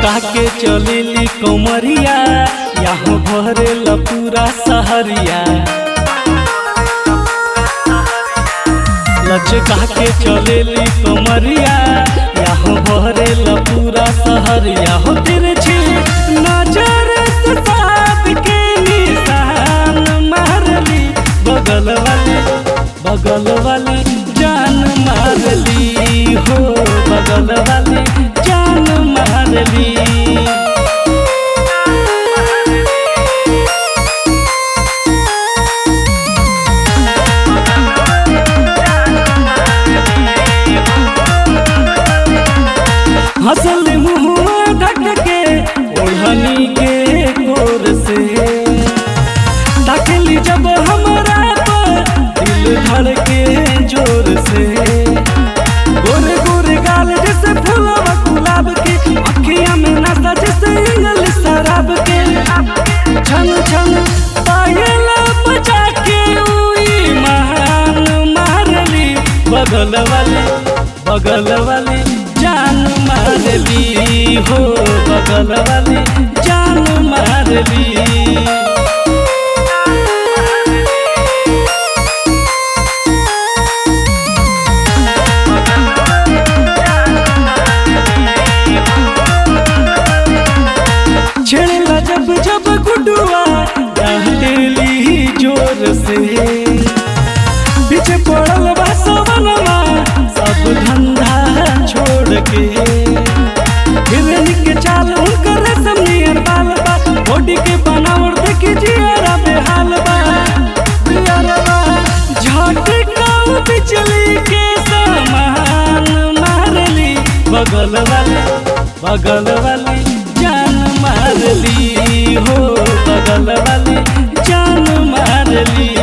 लचका के चलेली कमरिया यहाँ भरे पूरा सहरिया लचका के चलेली कमरिया यहाँ भरे पूरा सहरिया हो तिरछी नजर से साथ के निशान मारली बगल वाली बगल वाली जान मारली हो बगल वाली जान मारली हंसल मुँह ढक के ओढ़नी के गोर से ताकली जब हमरा पर दिल धड़ के जोर से गोरे गोरे गाल जैसे फूलवा गुलाब के अखिया में नशा जैसे इंग्लिश शराब के छन छन पायल बजा के उई महान मारली बगल वाली बगल वाली जान मारली हो बगल वाली जान मारली छेड़ला जब जब गुडुआ डांटेली जोर से पीछे पड़ल बा सवनवा सब धंधा छोड़ के हिरनी के चाल उनकर रेशम नियर बाल बा बॉडी के बनावट देखी जियरा बेहाल बा जियरवा झटका बिजली के समान मारली बगल वाली बगल वाली जान मारली हो बगल वाली जान मारली